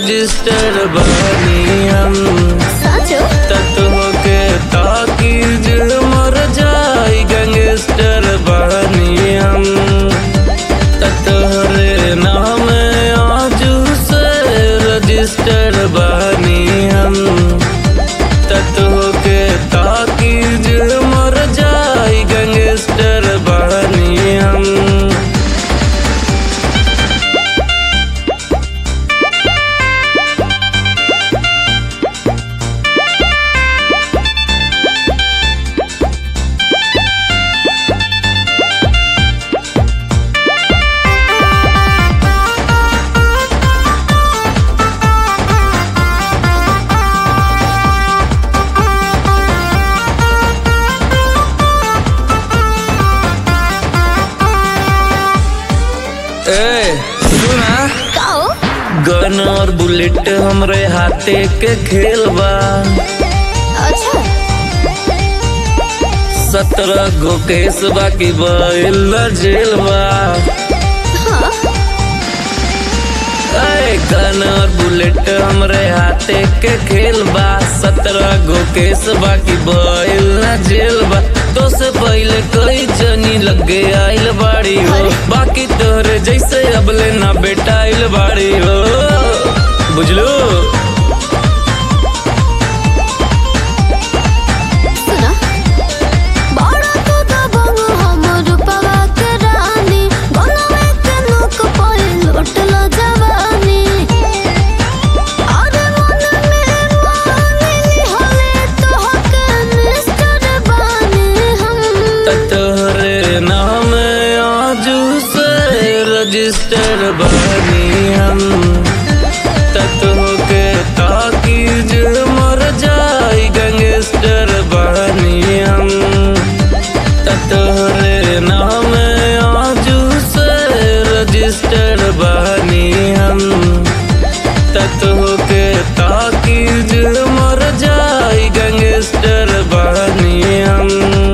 Register बनी हम साचो तत्व के ताकीज मर जाई गैंगस्टर बनी हम ततहरे नाम आजू से रजिस्टर बनी हम तत्व के ताकीज मर जाई गैंगस्टर बनी हम ए सुना काओ गन और बुलेट हमरे हाथे के खेल बा अच्छा सत्रह गो केस बाकी बैल जेल बा हाँ ए, गन और बुलेट हमरे हाथे के खेल बा सत्रह गो केस बाकी बैल ना जेल बा तो से पहले कई जनी लगे आइल बाड़ी हो अरे। बाकी तोहरे जैसे अबले ना बेटा आइल बाड़ी हो बुझलू सुना बड़ा तो दबंग हमर पवा के रानी गलवे के नोक पर लुटल जवानी अरे मन में मानी हले तो हक मिस्टर बानी हम तोहरे नाम आजू से रजिस्टर बनी हम तत्व के ताकीज मर जाई गैंगस्टर बनी हम तोहरे नाम आजू से रजिस्टर बनी हम तत्व के ताकीज मर जाई गैंगस्टर बनी हम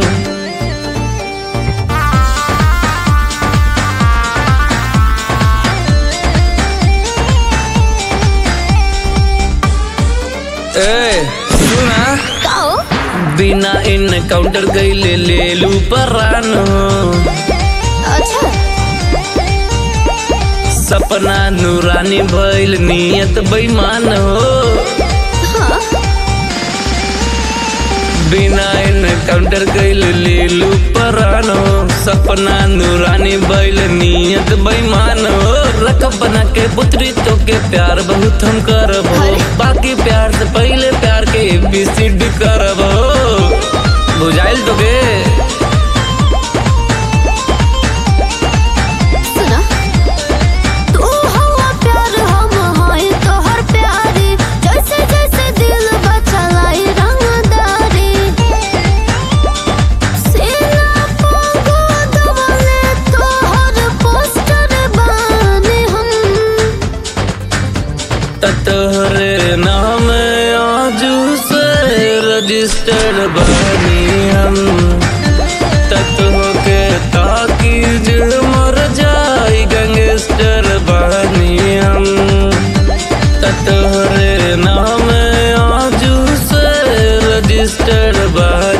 ए सुना काओ बिना इनकाउंटर गईले ले लू परान अच्छा सपना नूरानी भइल नियत बेईमान हो हाँ बिना इनकाउंटर गईले ले लू परान हो सपना नूरानी भइल नियत बेईमान हो रख बना के पुत्री तो के प्यार बहुत हम करबो अरे। बाकी प्यार से पहले प्यार के एबीसीडी करबो बुझाइल तो के सुना तू हवा प्यार हम हाय तोहर प्यारी जैसे जैसे दिल बचलाई रंगदारी सीना पोगो दबले तोहर पोस्टर बानी हम तोहरे नाम आजू से रजिस्टर्ड बनी हम तत्व के ताकीज मर जाई गैंगस्टर बनी हम तोहरे नाम आजू से रजिस्टर्ड बनी